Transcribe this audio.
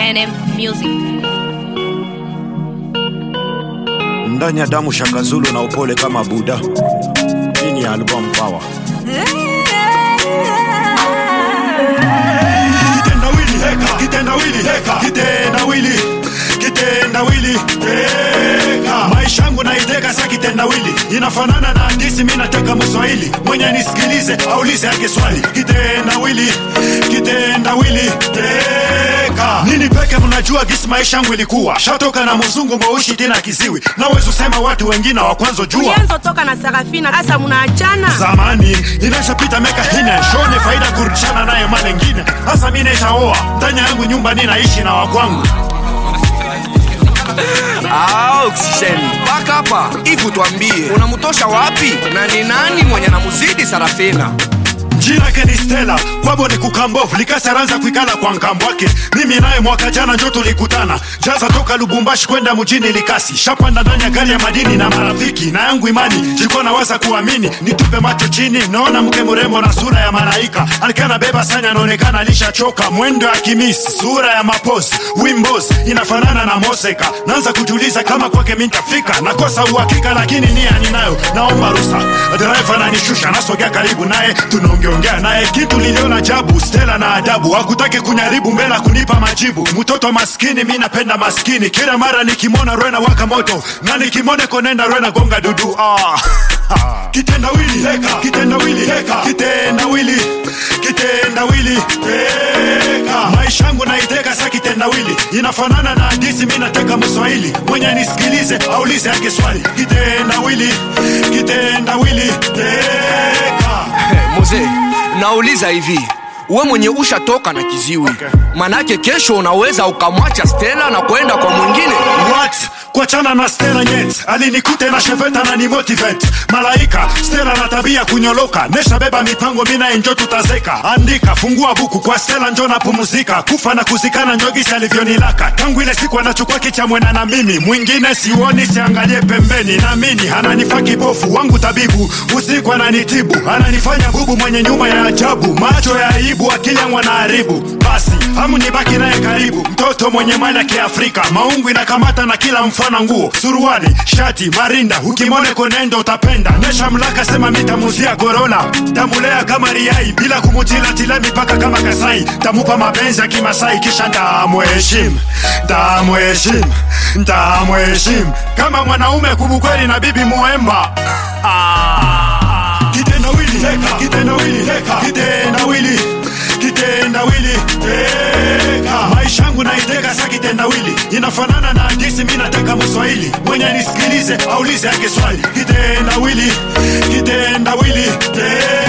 NM Music. ndani ya damu Shaka Zulu na upole kama Buda. Hii ni album Power. kitendawili heka kitendawili heka kitendawili kitendawili heka maisha yangu naiteka sa kitendawili inafanana na hadisi mi nateka mswahili mwenye nisikilize aulize yake swali kitendawili kitendawili heka nini peke mnajua gisi maisha yangu ilikuwa shatoka na mzungu mweushi tena kiziwi naweza usema watu wengine wa kwanza jua ulianza toka na Sarafina, sasa mnaachana. zamani inashapita meka hine shone faida kurudishana naye male ngine hasa mi naishaoa ndani yangu nyumba ninaishi na wakwangu Ah, Oxygen, mpaka hapa hivi tuambie, unamtosha wapi na ni nani mwenye namuzidi Sarafina? jina yake ni Stella kwabo ni kukambovu likasaranza kuikala kwa nkambo wake mimi naye mwaka jana njo tulikutana jaza toka Lubumbashi kwenda mjini Likasi shapanda ndani ya gari ya madini na marafiki na yangu imani jikuwa nawaza kuamini nitupe macho chini naona mke mrembo na sura ya malaika alikana beba sanya anaonekana alishachoka mwendo ya kimisi sura ya maposi wimbos inafanana na Moseka naanza kujiuliza kama kwake mi nitafika nakosa uhakika lakini nia ninayo naomba rusa dereva nanishusha nasogea karibu naye tunaongeongea naye kitu liliona jabu stela na adabu hakutaki kunyaribu mbele ya kunipa majibu mtoto maskini mi napenda maskini kila mara nikimwona rwena waka moto na nikimwona konenda rwena gonga dudu ah. kitendawili heka kitendawili heka kitendawili kitendawili heka maisha yangu naiteka sa kitendawili inafanana na hadisi mi nateka mswahili mwenye nisikilize aulize yake swali kitendawili kitendawili heka Moze, nauliza hivi we mwenye ushatoka na kiziwi Okay. manake kesho unaweza ukamwacha Stella na kwenda kwa mwingine What? kuachana na Stella nyet alinikute na sheveta na ni motivate malaika Stella na tabia kunyoloka nesha beba mipango mina enjo tutazeka andika fungua buku kwa Stella njo napumzika kufa na kuzikana njogisi alivyonilaka tangu ile siku anachukua kicha mwena na mimi mwingine sioni siangalie pembeni namini ananifaa kibofu wangu tabibu usiku ananitibu ananifanya bubu mwenye nyuma ya ajabu macho ya aibu akili yangu anaharibu basi hamu nibaki naye karibu mtoto mwenye mali ya kiafrika maungu inakamata na kila mfano nguo suruali shati marinda ukimwone konendo utapenda nesha mlaka sema mitamuzia gorola tamulea kama riai bila kumutilatila mipaka kama kasai tamupa mapenzi ya kimasai kisha ndamwheshimu ndamwheshimu ndamwheshimu kama mwanaume kubukweli na bibi muemba kitendawili heka kitendawili heka kitendawili kitendawili heka maisha yangu naiteka sa kitendawili inafanana na hadisi mi nateka mswahili mwenye nisikilize aulize yake swali kitendawili kitendawili heka